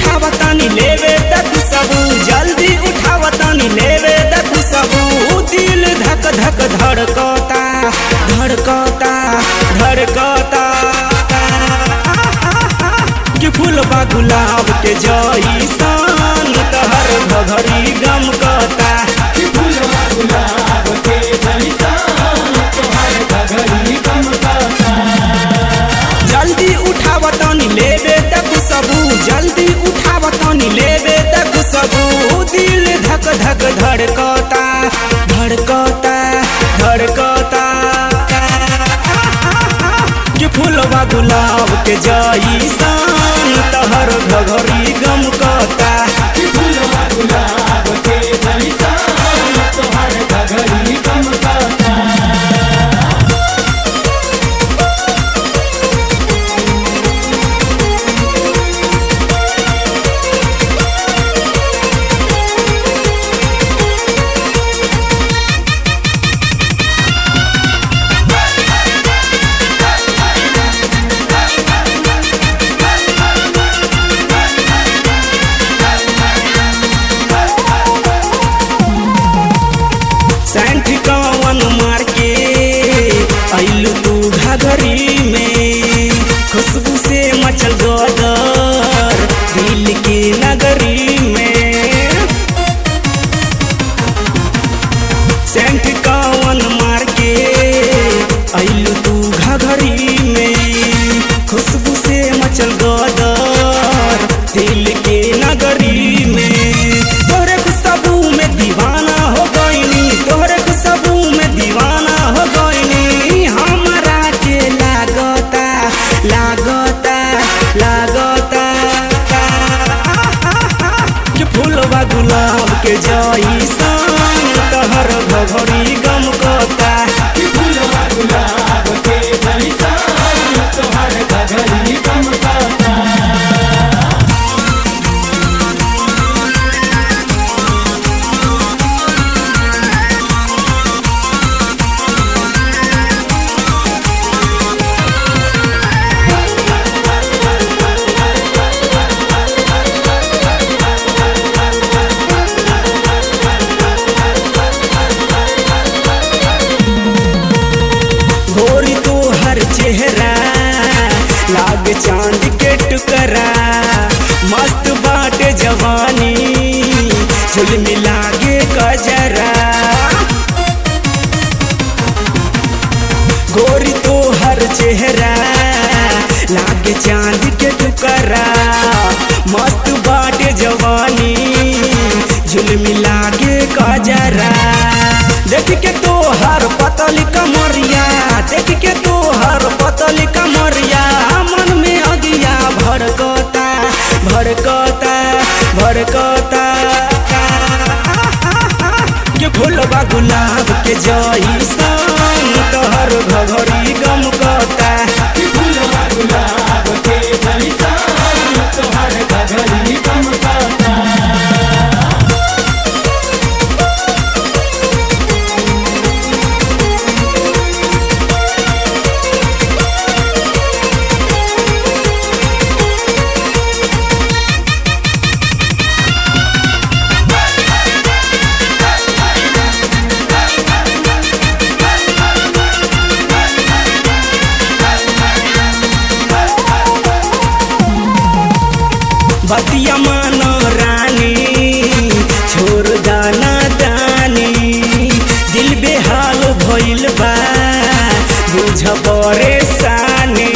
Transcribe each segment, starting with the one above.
उठावतानी लेवे तक सबू जल्दी उठावतानी लेवे तक सबू दिल धक धक धड़कता धड़कता धड़कता कि फूलबा गुलाब के जईसन तहर घघरी गमकता कि फूलवा गुलाब के जैसा तोहर घघरी गमकता जल्दी उठावतानी लेवे तक सबू जल्दी उठावतानी लेवे तक सबू दिल धक धक धड़कता धड़कता धड़कता कि फूलवा गुलाब के जईसन तहर घघरी गमकता कि फूलवा गुलाब के जैसा तोहर घघरी गमकता सैंठ कवन मार के अइलू तू घघरी में खुशबू से मचल गदर दिल के नगरी में सेंट कवन मार के अइलू तू घघरी में खुशबू से मचल गदर दिल के नगरी में तोहरे खुशबू में दीवाना हो गईनी तोहरे खुशबू में दीवाना हो गईनी हमरा के लागता लागता लागता कि फूलवा गुलाब के जईसन तहर घघरी गमकता कि फूलवा गुलाब के जैसा तोहर घघरी गमकता गोरी तो हर चेहरा लाग चांद के टुकरा मस्त बाटे जवानी झुलमी लागे कजरा गोरी तो हर चेहरा लागे चांद के टुकरा मस्त बाटे जवानी झुलमी लागे कजरा देख के तो हर पतली कमरिया देख के तो हर पतली कमरिया मन में अगिया भड़कता भड़कता भड़कता के फूलबा गुलाब के जईसन तहर घघरी गमकता कि फूलवा गुलाब के जैसा तोहर घघरी गमकता बतिया मानो रानी छोड़ दाना दानी दिल बेहाल भइल बा बुझ परेशानी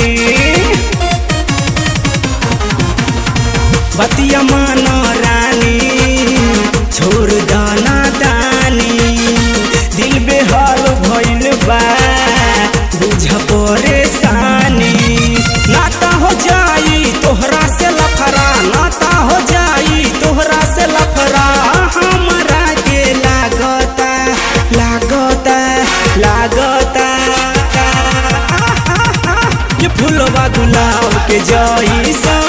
बतिया मानो रानी छोड़ दाना दानी दिल बेहाल भइल बा बुझ परेशानी नाता हो जाई तोहरा से लफरा नाता हो जाई तोहरा से लफरा हमरा के लागता लागता लागता कि फूलवा गुलाब के जईसन